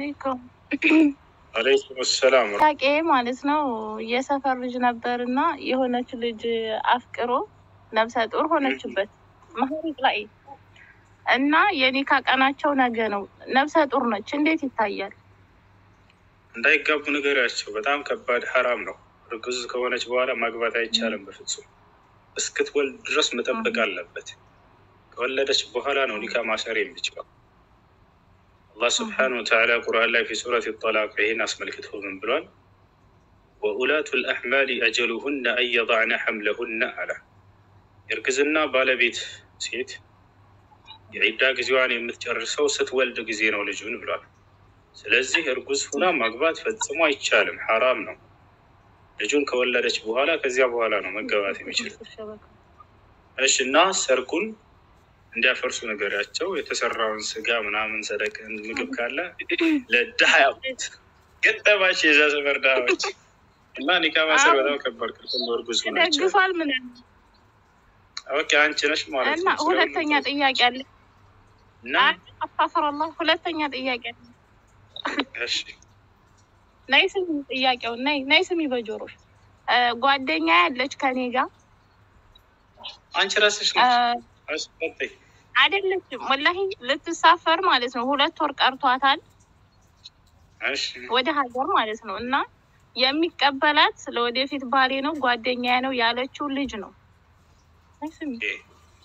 አለይኩም። አለይኩም ሰላም። ታቄ ማለት ነው የሰፈር ልጅ ነበር እና የሆነች ልጅ አፍቅሮ ነብሰ ጡር ሆነችበት መሀሪቅ ላይ እና የኒካ ቀናቸው ነገ ነው። ነብሰ ጡር ነች። እንዴት ይታያል? እንዳይጋቡ ንገሪያቸው። በጣም ከባድ ሐራም ነው። እርጉዝ ከሆነች በኋላ ማግባት አይቻልም በፍጹም። እስክትወልድ ድረስ መጠበቅ አለበት። ከወለደች በኋላ ነው ኒካ ማሰር የሚችለው። አላህ ስብሓነሁ ወተዓላ ቁርአን ላይ ፊ ሱረት ጠላቅ ይህን አስመልክቶ ምን ብሏል? ወኡላቱ ልአሕማሊ አጀሉሁነ አን የضዕነ ሐምለሁነ አለ። የእርግዝና ባለቤት ሴት የዒዳ ጊዜዋን የምትጨርሰው ስትወልድ ጊዜ ነው ልጁን ብሏል። ስለዚህ እርጉዝ ሁና ማግባት ፈጽሞ አይቻልም፣ ሐራም ነው። ልጁን ከወለደች በኋላ ከዚያ በኋላ ነው መገባት የሚችል። እሺ እና ሰርጉን እንዲያፈርሱ ነገሪያቸው። የተሰራውን ስጋ ምናምን ሰደቅ ምግብ ካለ ለድሃ ያውቁት ገጠባቸው የዛ ሰፈር ድሃዎች እና ኒካ ማሰር በጣም ከባድ ክልክል ነው። እርጉዝ ሆናቸው ደግፏል ምን ኦኬ፣ አንቺ ነሽ ማለት እና ነው። ሁለተኛ ጥያቄ አለ። እና አፋፈረላ ሁለተኛ ጥያቄ አለ። እሺ ናይ ስሚ ጥያቄው ናይ ናይ ስሚ በጆሮሽ ጓደኛ ያለች ከኔ ጋር አንቺ ራስሽ ነሽ አስፈጠኝ አይደለችም፣ ወላሂ ልትሳፈር ማለት ነው። ሁለት ወር ቀርቷታል እሺ ወደ ሀገር ማለት ነው። እና የሚቀበላት ለወደፊት ባሌ ነው ጓደኛ ነው ያለችው ልጅ ነው። ናይ ስሚ ኦኬ።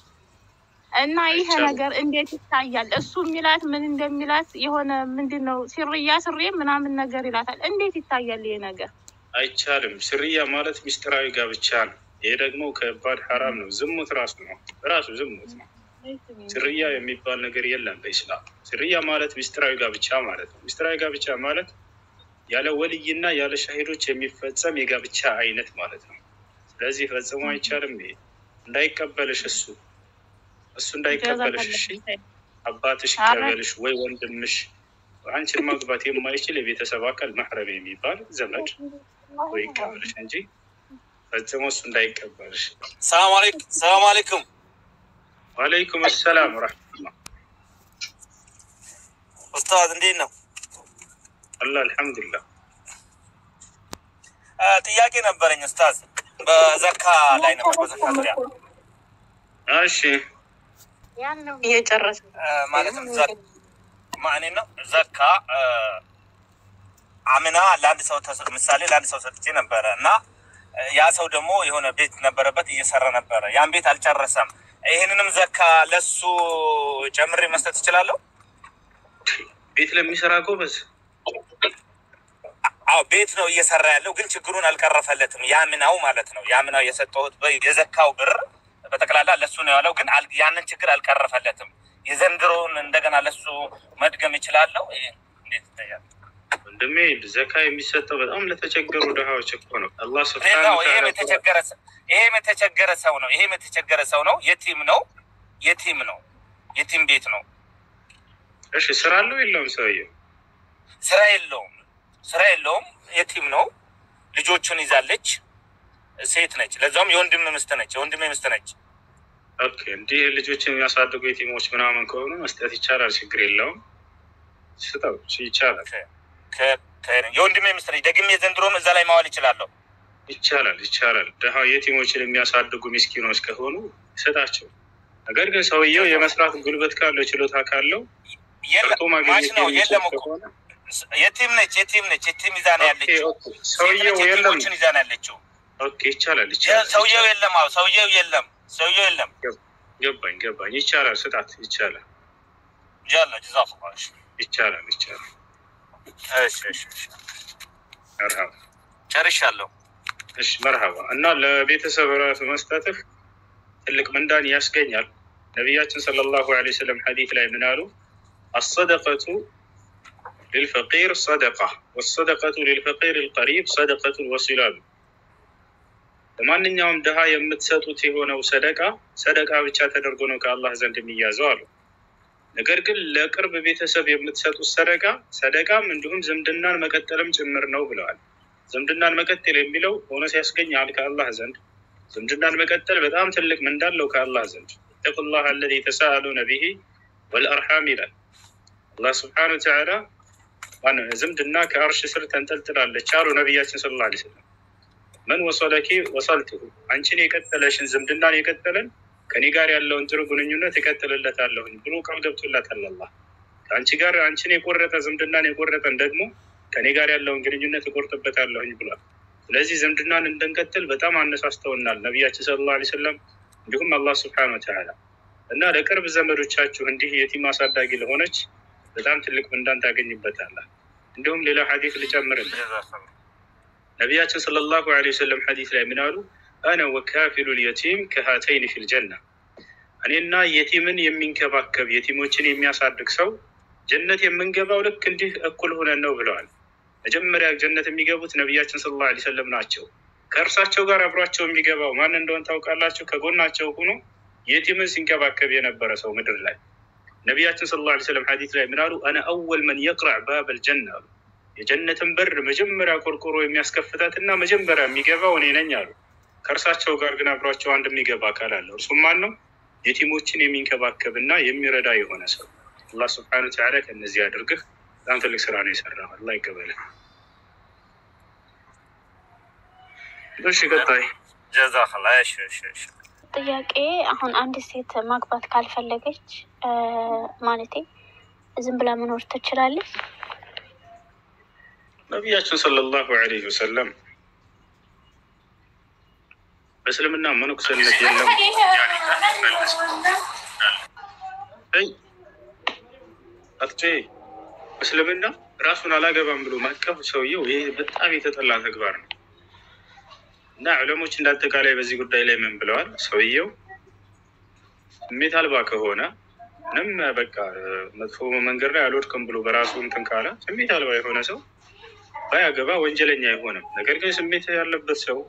እና ይሄ አይቻልም። ነገር እንዴት ይታያል? እሱ የሚላት ምን እንደሚላት የሆነ ምንድን ነው ሲርያ ስሬ ምናምን ነገር ይላታል። እንዴት ይታያል ይሄ ነገር? አይቻልም። ስርያ ማለት ሚስጥራዊ ጋብቻ ነው። ይሄ ደግሞ ከባድ ሐራም ነው። ዝሙት ራሱ ነው ራሱ ዝሙት ነው። ስርያ የሚባል ነገር የለም በኢስላም። ስርያ ማለት ሚስጥራዊ ጋብቻ ማለት ነው። ሚስጥራዊ ጋብቻ ማለት ያለ ወልይና ያለ ሻሂዶች የሚፈጸም የጋብቻ አይነት ማለት ነው። ስለዚህ ፈጽሞ አይቻልም። ይሄ እንዳይቀበልሽ እሱ እሱ እንዳይቀበልሽ እሺ፣ አባትሽ ይቀበልሽ ወይ ወንድምሽ፣ አንቺን ማግባት የማይችል የቤተሰብ አካል መሕረም የሚባል ዘመድ ወይ ይቀበልሽ እንጂ ፈጽሞ እሱ እንዳይቀበልሽ። ሰላም አለይኩም ሰላም አለይኩም ዋለይኩም ሰላም ወረሕመቱላህ ኡስታዝ እንዴት ነው? አላ አልሐምዱሊላህ። አ፣ ጥያቄ ነበረኝ ኡስታዝ። በዘካ ላይ ነበር በዘካ ዙሪያ እሺ እየጨረሰ አ፣ ማለትም ዘ- ማኔ ነው ዘካ አ፣ አምና ለአንድ ሰው ተሰ- ምሳሌ ለአንድ ሰው ሰጥቼ ነበረ እና አ፣ ያ ሰው ደግሞ የሆነ ቤት ነበረበት እየሰራ ነበረ። ያን ቤት አልጨረሰም። ይህንንም ዘካ ለሱ ጨምሬ መስጠት እችላለሁ? ቤት ለሚሰራ ጎበዝ አዎ ቤት ነው እየሰራ ያለው፣ ግን ችግሩን አልቀረፈለትም። ያምናው ማለት ነው ያምናው የሰጠሁት በ- የዘካው ብር በጠቅላላ ለሱ ነው ያለው፣ ግን አል- ያንን ችግር አልቀረፈለትም። የዘንድሮውን እንደገና ለሱ መድገም ይችላለሁ? ይሄ እንዴት ይታያል? ወንድሜ ዘካ የሚሰጠው በጣም ለተቸገሩ ድሃዎች እኮ ነው። አላህ ሌላው ስብሐነሁ ይሄም ወተዓላ የተቸገረ ሰ- ይሄም የተቸገረ ሰው ነው። ይሄም የተቸገረ ሰው ነው። የቲም ነው። የቲም ነው። የቲም ቤት ነው። እሺ ስራ አለው የለውም ሰውየው? ስራ የለውም። ስራ የለውም። የቲም ነው። ልጆቹን ይዛለች። ሴት ነች። ለዛውም የወንድም ምስት ነች። የወንድሜ ምስት ነች። ኦኬ እንዲህ ልጆችን የሚያሳድጉ የቲሞች ምናምን ከሆኑ መስጠት ይቻላል፣ ችግር የለውም። ስጠው ይቻላል፣ ከ- ከ- የወንድሜ ምስት ነች። ደግሜ ዘንድሮም እዛ ላይ ማዋል ይችላለሁ። ይቻላል፣ ይቻላል። ድሃ የቲሞችን የሚያሳድጉ ሚስኪኖች ከሆኑ ስጣቸው። ነገር ግን ሰውየው የመስራት ጉልበት ካለው ችሎታ ካለው የለ- ሰርቶ ማች ማግኘት ነው የሚችል የለም እኮ ከሆነ የቲም ነች። የቲም ነች። የቲም ይዛ ነው ኦኬ፣ ያለችው። ኦኬ። ሰውየው ሴት ነች፣ የለም። የቲሞችን ይዛ ነው ያለችው። ኦኬ ይቻላል፣ የ- ይቻላል። ሰውየው ይቻላል። የለም። አዎ ሰውየው የለም። ሰውየው የለም። ገባኝ፣ ገባኝ። ይቻላል፣ ስጣት። ይቻላል፣ ጃለ ጀዛኩሙላህ። እሺ፣ ይቻላል፣ ይቻላል። እሺ፣ እሺ፣ እሺ። መርሃባ ጨርሻለሁ። እሺ መርሃባ እና ለቤተሰብ ራሱ መስጠትህ ትልቅ ምንዳን ያስገኛል። ነቢያችን ሰለላሁ ዐለይሂ ወሰለም ሐዲት ላይ ምን አሉ? አሰደቀቱ ሊልፈቂር ሰደቃ ወሰደቀቱ ሊልፈቂር ልቀሪብ ሰደቀቱን ወሲላሉ። ለማንኛውም ድሃ የምትሰጡት የሆነው ሰደቃ ሰደቃ ብቻ ተደርጎ ነው ከአላህ ዘንድ የሚያዘው አሉ። ነገር ግን ለቅርብ ቤተሰብ የምትሰጡት ሰደቃ ሰደቃም እንዲሁም ዝምድናን መቀጠልም ጭምር ነው ብለዋል። ዝምድናን መቀጠል የሚለው እውነት ያስገኛል ከአላህ ዘንድ። ዝምድናን መቀጠል በጣም ትልቅ ምንዳለው ከአላህ ዘንድ። ኢተቁላህ አለዚ ተሳአሉነ ቢሂ ወልአርሓም ይላል አላህ ስብሓነ ወተዓላ። ማነው ዝምድና ከአርሽ ስር ተንጠልጥላለች አሉ ነቢያችን ስለ ላ ስለም። መን ወሰለኪ ወሰልትሁ አንቺን የቀጠለሽን ዝምድናን የቀጠለን ከኔ ጋር ያለውን ጥሩ ግንኙነት እቀጥልለታለሁኝ ብሎ ቃል ገብቶላታል አላህ። ከአንቺ ጋር አንቺን የቆረጠ ዝምድናን የቆረጠን ደግሞ ከኔ ጋር ያለውን ግንኙነት እቆርጥበታለሁኝ ብሏል። ስለዚህ ዝምድናን እንድንቀጥል በጣም አነሳስተውናል ነቢያችን ስለ ላ ስለም እንዲሁም አላህ ስብሐነ ወተዓላ እና ለቅርብ ዘመዶቻችሁ እንዲህ የቲም አሳዳጊ ለሆነች በጣም ትልቅ ምንዳን ታገኝበታለህ። እንዲሁም ሌላ ሐዲስ ልጨምርልህ። ነቢያችን ሰለላሁ ዐለይሂ ወሰለም ሐዲስ ላይ ምን አሉ? አነ ወካፊሉ ልየቲም ከሃተይን ፊል ጀና፣ እኔና የቲምን የሚንከባከብ የቲሞችን የሚያሳድግ ሰው ጀነት የምንገባው ልክ እንዲህ እኩል ሆነን ነው ብለዋል። መጀመሪያ ጀነት የሚገቡት ነቢያችን ሰለላሁ ዐለይሂ ወሰለም ናቸው። ከእርሳቸው ጋር አብሯቸው የሚገባው ማን እንደሆን ታውቃላችሁ? ከጎናቸው ሆኖ የቲምን ሲንከባከብ የነበረ ሰው ምድር ላይ ነቢያችን ሰለላሁ ዐለይሂ ወሰለም ሐዲስ ላይ ምን አሉ? አነ አወል መን የቅረዕ ባበል ጀና አሉ። የጀነትን በር መጀመሪያ ቆርቆሮ የሚያስከፍታት እና መጀመሪያ የሚገባው እኔ ነኝ አሉ። ከእርሳቸው ጋር ግን አብሯቸው አንድ የሚገባ አካል አለ። እርሱም ማን ነው? የቲሞችን የሚንከባከብ እና የሚረዳ የሆነ ሰው። አላህ ስብሐነ ወተዓላ ከእነዚህ አድርግህ። በጣም ትልቅ ስራ ነው የሰራው። አላህ ይቀበልህ። እሺ ቀጣይ ጀዛከላ እሺ እሺ እሺ ጥያቄ አሁን አንድ ሴት ማግባት ካልፈለገች ማለቴ ዝም ብላ መኖር ትችላለች? ነቢያችን ሰለላሁ ዐለይሂ ወሰለም በእስልምና መነኩሴነት የለም አይ አትቼ እስልምና ራሱን አላገባም ብሎ ማቀፍ ሰውየው ይህ በጣም የተጠላ ተግባር ነው እና ዑለሞች እንዳጠቃላይ በዚህ ጉዳይ ላይ ምን ብለዋል? ሰውየው ስሜት አልባ ከሆነ ምንም በቃ መጥፎ መንገድ ላይ አልወድቅም ብሎ በራሱ እንትን ካለ ስሜት አልባ የሆነ ሰው ባያገባ ወንጀለኛ አይሆንም። ነገር ግን ስሜት ያለበት ሰው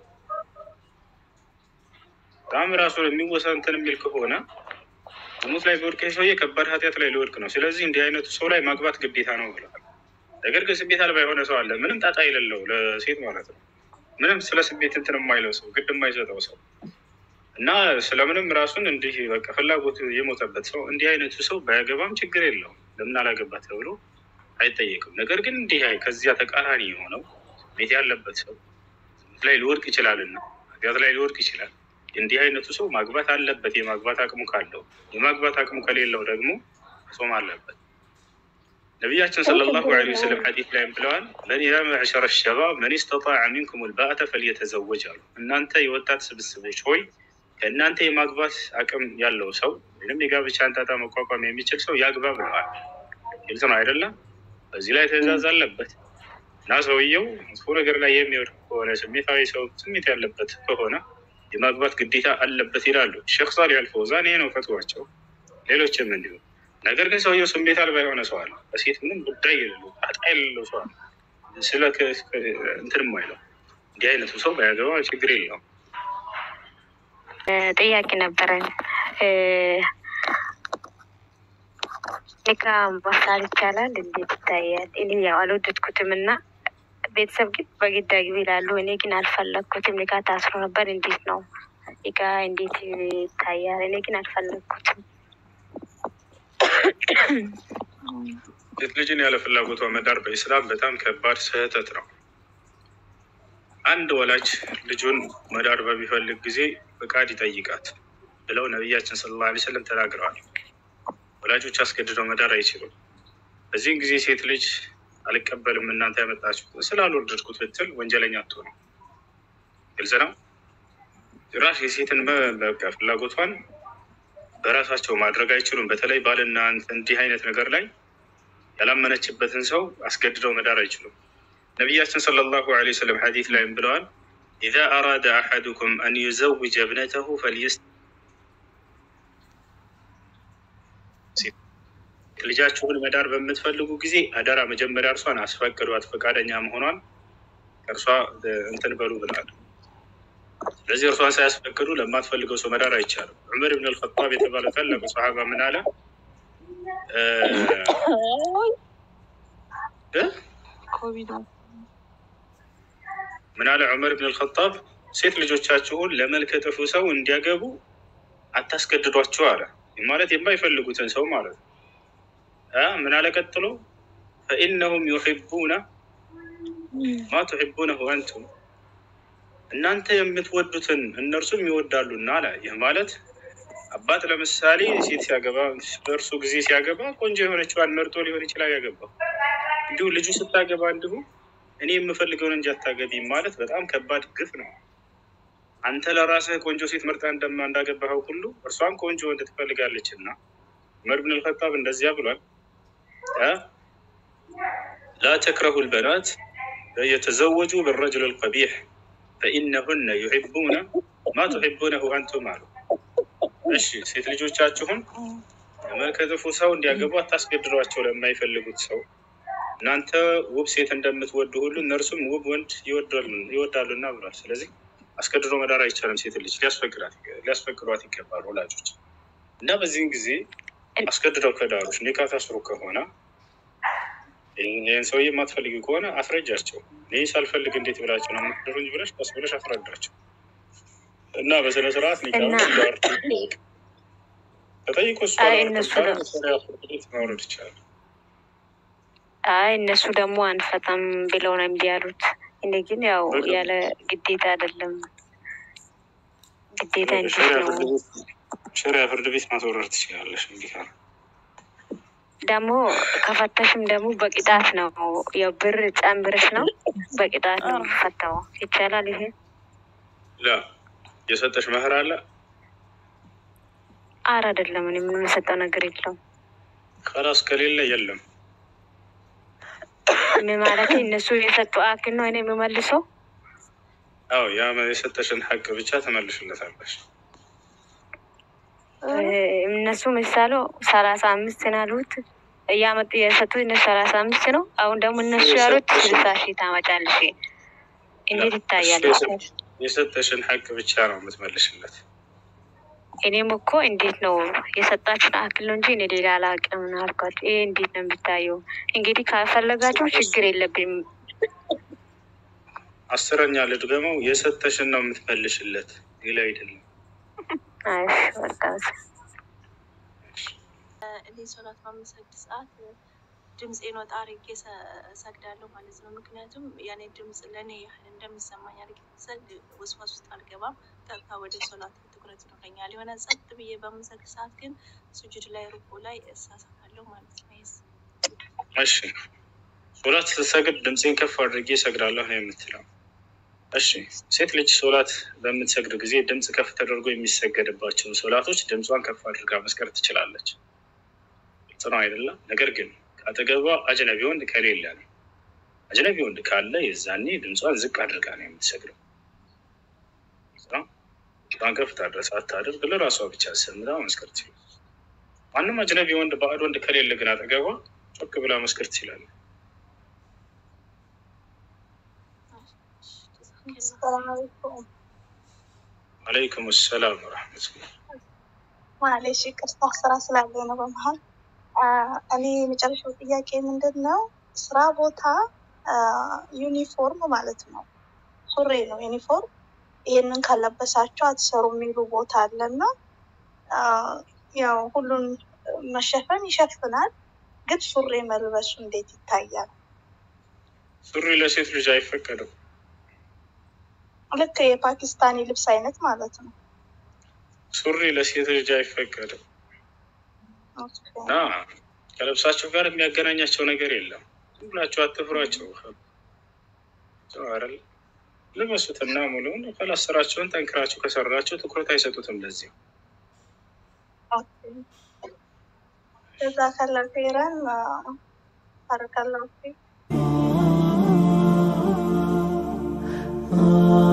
በጣም ራሱን የሚወሳ እንትን የሚል ከሆነ ዝሙት ላይ ቢወድቅ ይህ ሰውዬ ከባድ ኃጢአት ላይ ሊወድቅ ነው። ስለዚህ እንዲህ አይነቱ ሰው ላይ ማግባት ግዴታ ነው ብለዋል። ነገር ግን ስሜት አልባ የሆነ ሰው አለ፣ ምንም ጣጣ የሌለው ለሴት ማለት ነው። ምንም ስለ ስሜት እንትን የማይለው ሰው ግድ የማይሰጠው ሰው እና ስለምንም ራሱን እንዲህ በቃ ፍላጎት የሞተበት ሰው እንዲህ አይነቱ ሰው ባያገባም ችግር የለውም። ለምን አላገባት ተብሎ አይጠየቅም። ነገር ግን እንዲህ ከዚያ ተቃራኒ የሆነው ስሜት ያለበት ሰው ስሜት ላይ ሊወድቅ ይችላልና ኃጢአት ላይ ሊወድቅ ይችላል። እንዲህ አይነቱ ሰው ማግባት አለበት፣ የማግባት አቅሙ ካለው። የማግባት አቅሙ ከሌለው ደግሞ ጾም አለበት። ነቢያችን ሰለላሁ ዐለይሂ ወሰለም ሐዲስ ላይም ብለዋል፣ መን ያ መዕሸረ ሸባብ መን ስተጣዐ ሚንኩም ልባአተ ፈልየተዘወጅ አሉ። እናንተ የወጣት ስብስቦች ሆይ ከእናንተ የማግባት አቅም ያለው ሰው ወይም የጋብቻን ጣጣ መቋቋም የሚችል ሰው ያግባ ብለዋል። ግልጽ ነው አይደለም? በዚህ ላይ ትዕዛዝ አለበት እና ሰውየው መጥፎ ነገር ላይ የሚወድቅ ከሆነ ስሜታዊ ሰው ስሜት ያለበት ከሆነ የማግባት ግዴታ አለበት ይላሉ ሼክ ሳሊህ አልፈውዛን። ይሄ ነው ፈትዋቸው፣ ሌሎችም እንዲሁ። ነገር ግን ሰውየው ስሜት አልባ የሆነ ሰው አለ፣ በሴት ምንም ጉዳይ የሌለው ጣጣ የሌለው ሰው አለ፣ ስለ እንትንም አይለው። እንዲህ አይነቱ ሰው ባያገባ ችግር የለውም። ጥያቄ ነበረን። ኒካ ማሳል ይቻላል? እንዴት ይታያል? እኔ ያው አልወደድኩትም እና ቤተሰብ ግን በግድ አግቢ ይላሉ። እኔ ግን አልፈለግኩትም። ኒካ ታስሮ ነበር። እንዴት ነው ኒካ እንዴት ይታያል? እኔ ግን አልፈለግኩትም። ሴት ልጅን ያለ ፍላጎቷ መዳር በኢስላም በጣም ከባድ ስህተት ነው። አንድ ወላጅ ልጁን መዳር በሚፈልግ ጊዜ ፍቃድ ይጠይቃት ብለው ነቢያችን ሰለላሁ ዐለይሂ ወሰለም ተናግረዋል። ወላጆች አስገድደው መዳር አይችሉም። በዚህም ጊዜ ሴት ልጅ አልቀበልም እናንተ ያመጣችሁት ስላልወደድኩት ብትል ወንጀለኛ አትሆንም። ግልጽ ነው። ጭራሽ የሴትን በቃ ፍላጎቷን በራሳቸው ማድረግ አይችሉም። በተለይ ባልና እንዲህ አይነት ነገር ላይ ያላመነችበትን ሰው አስገድደው መዳር አይችሉም። ነቢያችን ሰለላሁ ዐለይሂ ወሰለም ሐዲስ ላይም ብለዋል ኢዛ አራደ አሐዱኩም አን ዩዘውጀ እብነተሁ ፈልየስ ልጃችሁን መዳር በምትፈልጉ ጊዜ አደራ መጀመሪያ እርሷን አስፈቅዷት፣ ፈቃደኛ መሆኗን እርሷ እንትን በሉ ብላል። ስለዚህ እርሷን ሳያስፈቅዱ ለማትፈልገው ሰው መዳር አይቻልም። ዑመር ብን አልኸጣብ የተባለ ታላቁ ሰሓባ ምን አለ? ምን አለ ዑመር ብን አልኸጣብ ሴት ልጆቻችሁን ለመልከ ጥፉ ሰው እንዲያገቡ አታስገድዷቸው አለ። ማለት የማይፈልጉትን ሰው ማለት ነው። ምን አለ ቀጥሎ? ፈኢነሁም ዩሒቡነ ማ ቱሒቡነሁ አንቱም እናንተ የምትወዱትን እነርሱም ይወዳሉና አለ። ይህ ማለት አባት ለምሳሌ ሴት ሲያገባ በእርሱ ጊዜ ሲያገባ ቆንጆ የሆነችዋን መርጦ ሊሆን ይችላል ያገባው። እንዲሁ ልጁ ስታገባ እንዲሁ እኔ የምፈልገውን እንጂ አታገቢም ማለት በጣም ከባድ ግፍ ነው። አንተ ለራስህ ቆንጆ ሴት መርጣ እንደማ እንዳገባኸው ሁሉ እርሷም ቆንጆ ወንድ ትፈልጋለች እና ዑመር ብን አልኸጣብ እንደዚያ ብሏል። እ ላ ተክረሁ ልበናት የተዘወጁ ብረጅል ልቀቢሕ ፈኢነሁነ ዩሒቡነ ማ ቱሒቡነሁ አንቱም አሉ። እሺ ሴት ልጆቻችሁን መልከ ጥፉ ሰው እንዲያገቡ አታስገድዷቸው ለማይፈልጉት ሰው እናንተ ውብ ሴት እንደምትወዱ ሁሉ እነርሱም ውብ ወንድ ይወዳሉና ብሏል። ስለዚህ አስገድዶ መዳር አይቻልም። ሴት ልጅ ሊያስፈቅዷት ይገባል ወላጆች እና በዚህም ጊዜ አስገድደው ከዳሮች ኒካ ታስሩ ከሆነ ይህን ሰውዬ የማትፈልጊ ከሆነ አስረጃቸው። እኔ ሳልፈልግ እንዴት ብላቸው ነው የምትድሩኝ ብለሽ ቀስ ብለሽ አስረዳቸው እና በስነ ስርዓት ኒካ ተጠይቆ እሱ አይ እነሱ ደግሞ ቤት ማውረድ ይቻላል። አይ እነሱ ደግሞ አንፈታም ብለው ነው እምቢ ያሉት። እኔ ግን ያው ያለ ግዴታ አይደለም ግዴታ እንዴት ሸሪያ ነው ፍርድ ቤት ሸሪያ ፍርድ ቤት ማስወረድ ትችላለሽ። እንዲህ ካለ ደግሞ ከፈተሽም ደግሞ በቅጣት ነው ያው ብር ጨምርሽ ነው በቅጣት ነው የሚፈታው። ይቻላል ይሄ ላ የሰጠሽ መህር አለ አር አይደለም። እኔ ምንም የሰጠው ነገር የለውም። ከላስ ከሌለ የለም። ምን ማለት እነሱ የሰጡ አክል ነው እኔ የምመልሰው። አዎ ያ የሰጠሽን ሀቅ ብቻ ትመልሽለታለሽ። እነሱ ምሳሌ ሰላሳ አምስት ነው ያሉት እያመጡ የሰጡት እነሱ ሰላሳ አምስት ነው። አሁን ደግሞ እነሱ ያሉት ስልሳ ሺህ ታመጫለሽ። እንዴት ይታያል? የሰጠሽን ሀቅ ብቻ ነው የምትመልሽለት። እኔም እኮ እንዴት ነው የሰጣችን አክል ነው እንጂ እኔ ሌላ አላውቅም ነው አልኳቸው። ይሄ እንዴት ነው የሚታየው? እንግዲህ ካፈለጋችሁ ችግር የለብኝም። አስረኛ ልድገመው፣ የሰጠሽን ነው የምትመልሽለት፣ ሌላ አይደለም። አይ በቃ እኔ ሶላት በምሰግድ ሰዓት ድምፄን ወጣ አድርጌ ሰግዳለሁ ማለት ነው። ምክንያቱም ያኔ ድምፅ ለእኔ ያህል እንደሚሰማኝ አድርጌ ሰግድ ወስዋስ ውስጥ አልገባም። ቀጥታ ወደ ሶላት ትኩረት ይኖረኛል። የሆነ ጸጥ ብዬ በምሰግድ ሰዓት ግን ሱጁድ ላይ ሩቁ ላይ እሳሳታለሁ ማለት ነው። ይስ እሺ ሶላት ስትሰግድ ድምፄን ከፍ አድርጌ እሰግዳለሁ ነው የምትለው። እሺ ሴት ልጅ ሶላት በምትሰግድ ጊዜ ድምፅ ከፍ ተደርጎ የሚሰገድባቸው ሶላቶች ድምጿን ከፍ አድርጋ መስቀር ትችላለች። ግልጽ ነው አይደለም? ነገር ግን ከአጠገቧ አጅነቢ ወንድ ከሌለ ነው። አጅነቢ ወንድ ካለ የዛኔ ድምጿን ዝቅ አድርጋ ነው የምትሰግደው። ግልጽ ነው? ድምጿን ከፍ ታድረስ አታድርግ ለራሷ ብቻ ሰምታ መስከር ትችላለች። ማንም አጅነቢ ወንድ ባዕድ ወንድ ከሌለ ግን አጠገቧ ጮክ ብላ መስከር ትችላለች። ሰላም አለይኩም። አለይኩም ሰላም ወረሕመቱላህ። ማለሽ ይቅርታ ስራ ስላለ ነው በመሀል። አ፣ እኔ የመጨረሻው ጥያቄ ምንድን ነው? ስራ ቦታ አ፣ ዩኒፎርም ማለት ነው ሱሪ ነው ዩኒፎርም። ይሄንን ካለበሳቸው አትሰሩ የሚሉ ቦታ አለና አ፣ ያው ሁሉን መሸፈን ይሸፍናል፣ ግን ሱሪ መልበሱ እንዴት ይታያል? ሱሪ ለሴት ልጅ አይፈቀድም። ልክ የፓኪስታኒ ልብስ አይነት ማለት ነው። ሱሪ ለሴት ልጅ አይፈቀድም እና ከልብሳቸው ጋር የሚያገናኛቸው ነገር የለም። ዝም ብላችሁ አትፍሯቸው። አይደል ልበሱትና ሙሉውን ከላስ ስራቸውን ጠንክራችሁ ከሰራቸው ትኩረት አይሰጡትም። ለዚህ እዛ ከለር ፌረን ባረከላሁ ፊክ። Ah